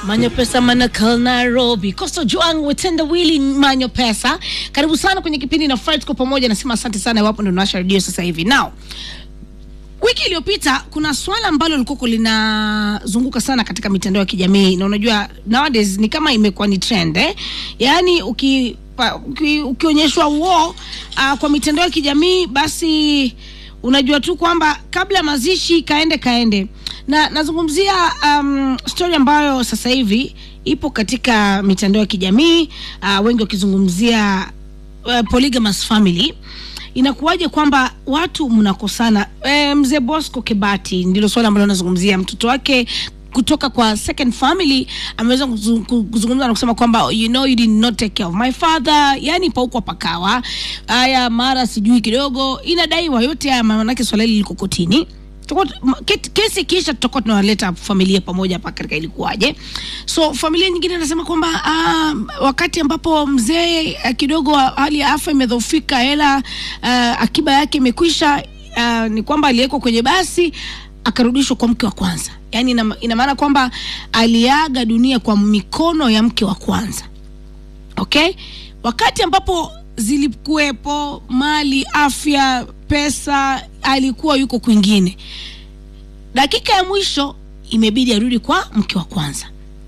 Manyo Pesa Manakal Nairobi. Coastal Juang Wetenda Willy Manyo Pesa. Karibu sana kwenye kipindi na Fred kwa pamoja nasema asante sana iwapo ndio unawasha redio sasa hivi. Now, wiki iliyopita kuna swala ambalo lilikuwa linazunguka sana katika mitandao ya kijamii na unajua nowadays ni kama imekuwa ni trend eh? Yaani uki pa- uki- ukionyeshwa uo uh, kwa mitandao ya kijamii basi unajua tu kwamba kabla ya mazishi kaende kaende na nazungumzia um, story ambayo sasa hivi ipo katika mitandao ya kijamii uh, wengi wakizungumzia uh, polygamous family inakuwaje kwamba watu mnakosana e, mzee bosco kebati ndilo swala ambalo anazungumzia mtoto wake kutoka kwa second family ameweza kuzu- ku- kuzungumza na kusema kwamba you know you did not take care of my father yani paukwa pakawa haya mara sijui kidogo inadaiwa yote haya maanake swala hili liko kotini Tutakuwa- m- ke- kesi kisha tutakuwa tunawaleta familia pamoja hapa katika ilikuwaje so familia nyingine inasema kwamba ah, wakati ambapo mzee ah, kidogo hali ya afya imedhofika hela ah, akiba yake imekwisha ah, ni kwamba aliwekwa kwenye basi akarudishwa kwa mke wa kwanza yaani ina, ina maana kwamba aliaga dunia kwa mikono ya mke wa kwanza okay wakati ambapo zilikuwepo mali afya pesa alikuwa yuko kwingine dakika ya mwisho imebidi arudi kwa mke wa kwanza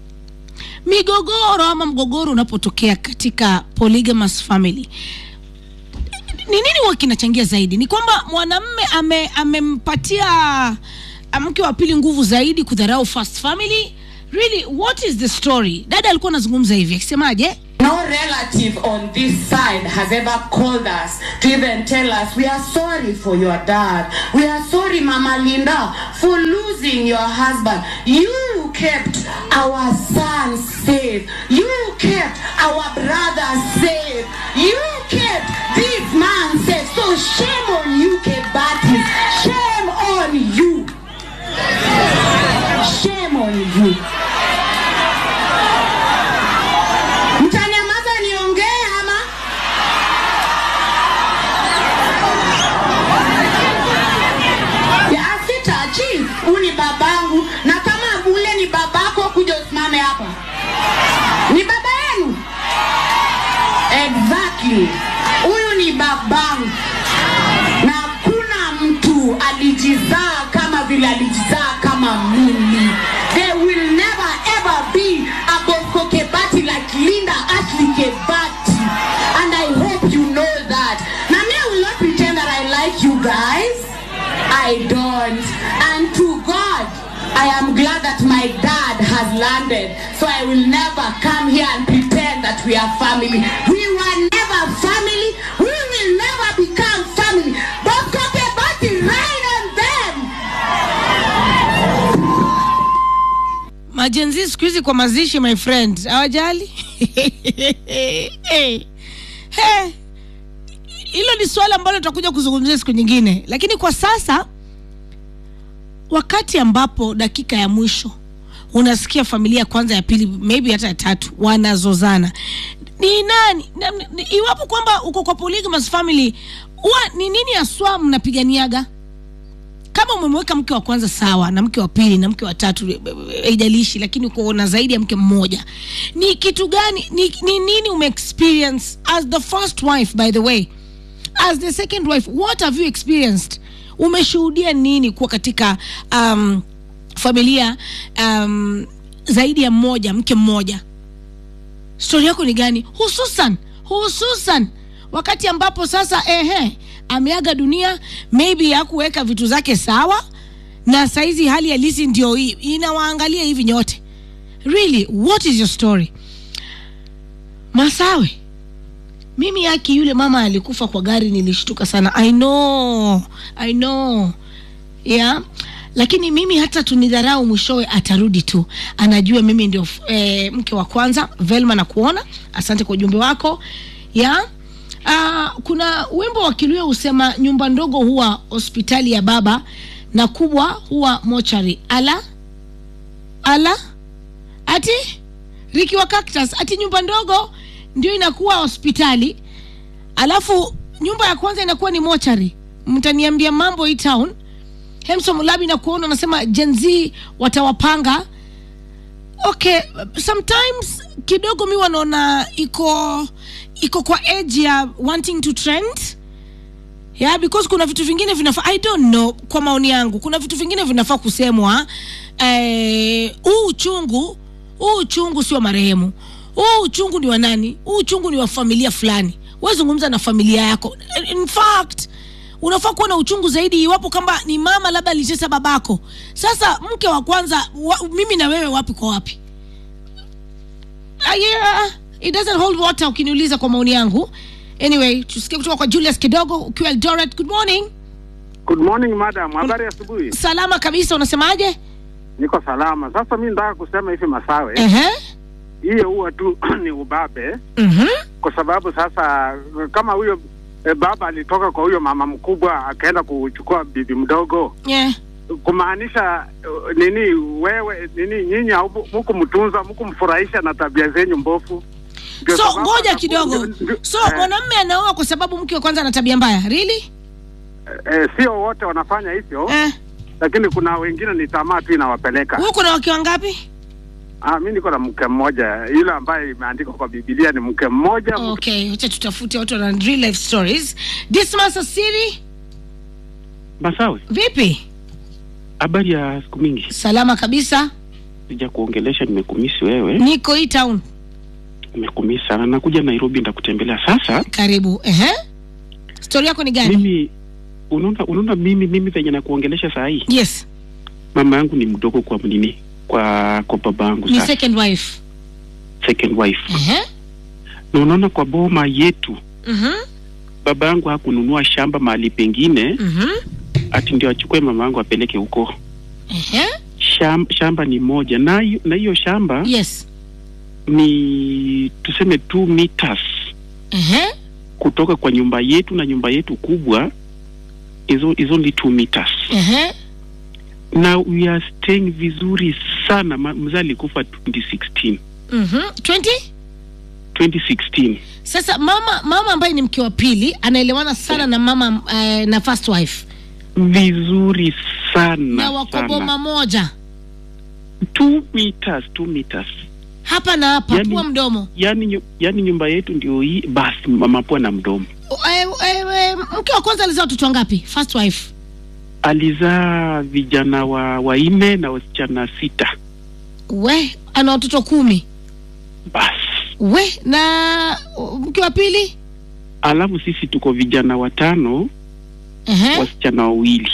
migogoro ama mgogoro unapotokea katika polygamous family ni nini huwa kinachangia zaidi ni kwamba mwanamme ame, amempatia ah, mke wa pili nguvu zaidi kudharau first family really what is the story dada alikuwa anazungumza hivi akisemaje No relative on this side has ever called us to even tell us we are sorry for your dad. We are sorry, Mama Linda, for losing your husband. You kept our son safe. You kept our brother safe. You kept this man safe. So shame on you, Kebati. Shame on you. Shame on you. mtanyamaza niongee ama Ya, sitachi huu ni babangu na kama bule ni babako kuja usimame hapa ni baba yenu exactly huyu ni babangu na hakuna mtu alijizaa kama vile alijizaa kama mimi there will never ever be a Bosco Kebati like Linda Ashley Kebati and I hope you know that na me I will not pretend that I like you guys I don't and to God I am glad that my dad has landed so I will never come here and pretend that we are family we were never family we will never become family Bosco Kebati rain on them majenzi siku hizi kwa mazishi my friend hawajali Eh, eh. hilo ni swala ambalo tutakuja kuzungumzia siku nyingine lakini kwa sasa wakati ambapo dakika ya mwisho unasikia familia ya kwanza ya pili maybe hata ya tatu wanazozana ni nani na, ni, iwapo kwamba uko kwa polygamous family huwa ni nini haswa mnapiganiaga kama umemweka mke wa kwanza sawa na mke wa pili na mke wa tatu eh, eh, haijalishi lakini uko na zaidi ya mke mmoja ni kitu gani ni, ni nini umeexperience as the first wife by the way as the second wife what have you experienced umeshuhudia nini kuwa katika um, familia um, zaidi ya mmoja mke mmoja stori yako ni gani hususan hususan wakati ambapo sasa ehe ameaga dunia maybe hakuweka vitu zake sawa na saizi hali halisi ndio hii inawaangalia hivi nyote really what is your story masawe mimi yaki yule mama alikufa kwa gari nilishtuka sana i know i know yeah lakini mimi hata tunidharau mwishowe atarudi tu anajua mimi ndio eh, mke wa kwanza velma na kuona asante kwa ujumbe wako ya uh, kuna wimbo wa kiluya husema nyumba ndogo huwa hospitali ya baba na kubwa huwa mochari ala ala ati riki wa cactus ati nyumba ndogo ndio inakuwa hospitali alafu nyumba ya kwanza inakuwa ni mochari mtaniambia mambo hii town hemso mulabi na kuona unasema jenz watawapanga okay sometimes kidogo mi wanaona iko iko kwa edge ya wanting to trend yeah because kuna vitu vingine vinafaa i don't know kwa maoni yangu kuna vitu vingine vinafaa kusemwa eh, huu uchungu huu uchungu sio marehemu huu uchungu ni wa nani huu uchungu ni wa familia fulani wezungumza na familia yako in fact unafaa kuwa na uchungu zaidi iwapo kama ni mama labda alitesa babako sasa mke wa kwanza wa, mimi na wewe wapi kwa wapi Ah, yeah, it doesn't hold water ukiniuliza kwa maoni yangu anyway tusikie kutoka kwa julius kidogo ukiwa eldoret good morning Good morning madam, habari ya asubuhi. salama kabisa unasemaje Niko salama. Sasa mi nataka kusema hivi Masawe, Ehe. hiyo huwa tu ni ubabe, Mhm. kwa sababu sasa kama huyo e, baba alitoka kwa huyo mama mkubwa akaenda kuchukua bibi mdogo, Yeah. kumaanisha uh, nini? Wewe nini, nyinyi haumu- mukumtunza mukumfurahisha na tabia zenyu mbovu. Ndio so sababu ngoja anaku- kidogo ndio- ndio- so eh, mwanamme anaoa kwa sababu mke wa kwanza ana tabia mbaya really eh, sio wote wanafanya hivyo eh. lakini kuna wengine ni tamaa tu inawapeleka. huku na wake wangapi Ah, mi niko na mke mmoja, yule ambaye imeandikwa kwa Biblia ni mke mmoja. okay wacha tutafute watu wana real life stories dismas asiri Masawe, vipi habari ya siku mingi. salama kabisa Sija kuongelesha, nimekumisi wewe, niko hii town nimekumisi sana. Nakuja Nairobi, ndakutembelea sasa. karibu Ehe. stori yako ni gani Mimi unaona, unaona mimi mimi venye nakuongelesha saa hii, yes mama yangu ni mdogo kwa nini, kwa kwa baba yangu ni sasa, second wife second wife. Ehe. Na unaona kwa boma yetu Mhm. baba yangu hakununua shamba mahali pengine Mhm. ati ndio achukue mama yangu apeleke huko. Ehe. Sham, shamba ni moja na hiyo- na hiyo shamba yes ni tuseme 2 meters Ehe. kutoka kwa nyumba yetu na nyumba yetu kubwa is, o- is only 2 meters Ehe. na we are staying vizuri sana Ma- mzee alikufa 2016 Mhm. 20 2016 sasa mama mama ambaye ni mke wa pili anaelewana sana na mama uh, na first wife vizuri sana na wako boma sana moja 2 meters 2 meters hapa na hapa Yani- pua mdomo yani, nyu- yani nyumba yetu ndio hii basi mapua na mdomo Eh, eh, eh, mke wa kwanza alizaa watoto wangapi first wife alizaa vijana wa wanne na wasichana sita we ana watoto kumi basi we na uh, mke wa pili alafu sisi tuko vijana watano Ehe. wasichana wawili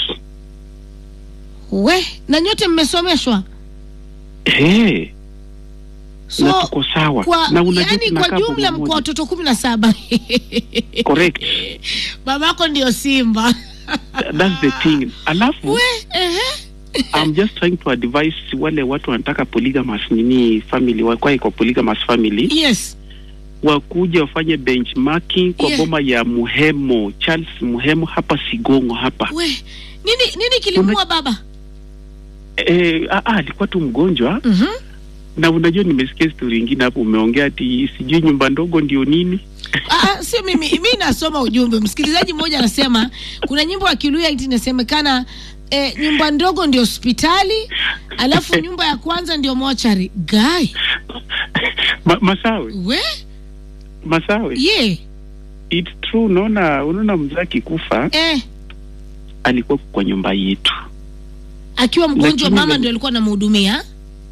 we na nyote mmesomeshwa hey, na so tuko sawa kwa na unajua yani kwa tunakaa jumla boma mko moja. watoto kumi na saba correct babako ndio simba that's the thing alafu we ehe. I'm just trying to advise wale watu wanataka polygamous nini family wakwae kwa polygamous family yes wakuja wafanye benchmarking kwa Yeah. boma ya Muhemo Charles Muhemo hapa Sigongo hapa we nini nini kilimua baba eh, ah, ah, alikuwa tu mgonjwa Mhm. na unajua nimesikia story ingine hapo umeongea ati sijui nyumba ndogo ndio nini Ah, sio mimi mi nasoma ujumbe msikilizaji mmoja anasema kuna nyimbo ya kiluya iti inasemekana eh, nyumba ndogo ndio hospitali alafu nyumba ya kwanza ndio mochari guy Ma, masawe we masawe ye it's true unaona unaona mzee akikufa eh, alikuwa kwa nyumba yetu akiwa mgonjwa Lakini mama le- ndio alikuwa anamhudumia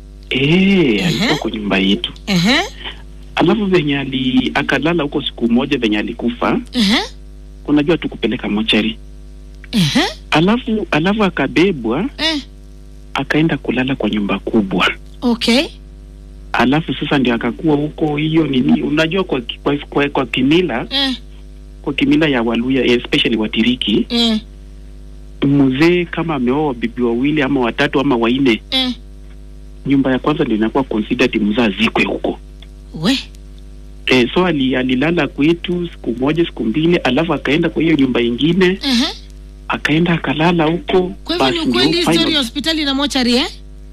eh alikuwa Ehe. kwa nyumba yetu Ehe, alafu venye ali akalala huko siku moja venye alikufa ehe, unajua tukupeleka mochari ehe, alafu alafu akabebwa eh, akaenda kulala kwa nyumba kubwa okay alafu sasa ndio akakuwa huko hiyo nini unajua kwa, kwa, kwa, kwa kimila eh, kwa kimila ya waluya especially watiriki eh, mzee kama ameoa bibi wawili ama watatu ama wanne eh. nyumba ya kwanza ndio inakuwa considered mzee azikwe huko we e, so ali, alilala kwetu siku moja siku mbili alafu akaenda kwa hiyo nyumba ingine ehe. akaenda akalala huko kwa hivyo ni basi ukweli ndio histori final- ya hospitali na mochari eh?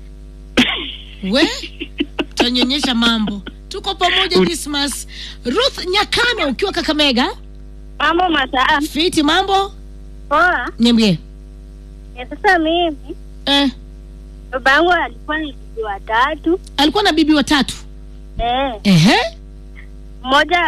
we tanyonyesha mambo tuko pamoja Ut- Dismas Ruth Nyakano ukiwa Kakamega Mambo masaa fiti mambo poa. niambie Ya sasa mimi eh, baba yangu alikuwa ni bibi watatu alikuwa na bibi watatu eh, ehe mmoja